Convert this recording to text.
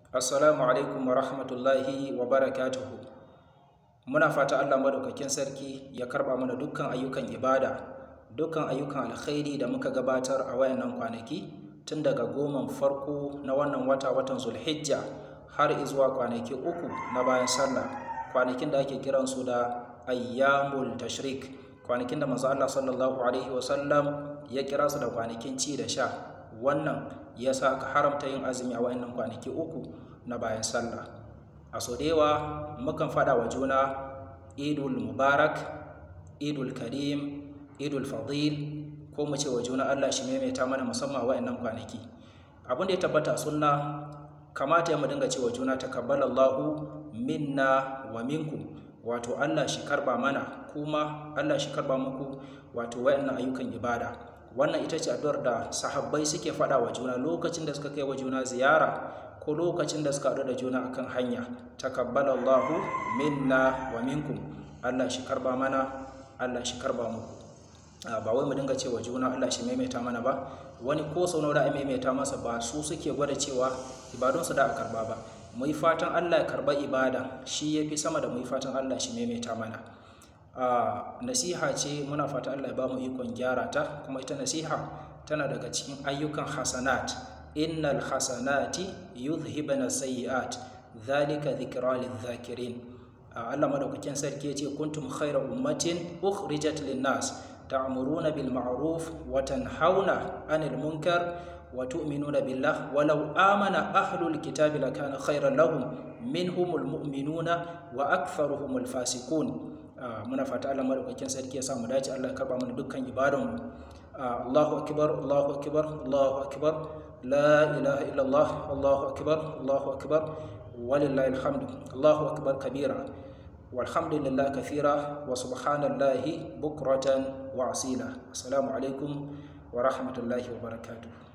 Assalamu alaikum wa rahmatullahi wa barakatuhu. Muna fata Allah madaukakin sarki ya karba mana dukkan ayyukan ibada, dukkan ayyukan alkhairi da muka gabatar a wayannan kwanaki tun daga goman farko na wannan wata watan Zulhijja har izuwa kwanaki uku na bayan sallah, kwanakin da ake kiransu da ayyamul tashrik, kwanakin da manzo Allah sallallahu alaihi wasallam ya kira su da kwanakin ci da sha. Wannan ya sa ka haramta yin azumi a wayannan kwanaki uku na bayan sallah a so yawa mukan faɗa wa juna idul mubarak idul karim idul fadil ko mu ce wa juna allah shi maimaita mana musamman a wayannan kwanaki abin da ya tabbata a sunna kamata ya mu dinga ce wa juna takabbalallahu minna wa minkum wato allah shi karba mana kuma allah shi karba muku wato wayannan ayyukan ibada wannan ita ce addu'ar da sahabbai suke faɗa wa juna lokacin da suka kai wa juna ziyara ko lokacin da suka haɗu da juna akan hanya takabbalallahu minna wa minkum Allah shi karba mana Allah shi karba muku ba wai mu dinga cewa juna Allah shi maimaita mana ba wani ko sau nawa da maimaita masa ba su suke gwada cewa ibadunsu da a karba ba mu yi fatan Allah ya karba ibada shi ya fi sama da mu yi fatan Allah shi maimaita mana Uh, nasiha ce muna fata Allah ya ba mu ikon gyara ta kuma ita nasiha tana daga cikin ayyukan hasanat innal hasanati yuzhibana sayyi'at dhalika dhikra lidh-dhakirin uh, Allah madaukakin sarki yace kuntum khayra ummatin ukhrijat lin-nas ta'muruna bil ma'ruf wa tanhauna 'anil munkar wa tu'minuna billah walau amana ahlul kitabi lakana khayran lahum minhumul mu'minuna wa aktharuhumul fasiqun muna fata Allah madaukakin sarki ya sa mu dace Allah ya karba mana dukkan ibadan mu Allahu akbar Allahu akbar Allahu akbar la ilaha illallah Allahu akbar Allahu akbar walillahi alhamdu Allahu akbar kabira walhamdulillah kathira wa subhanallahi bukratan wa asila assalamu alaikum wa rahmatullahi wa barakatuh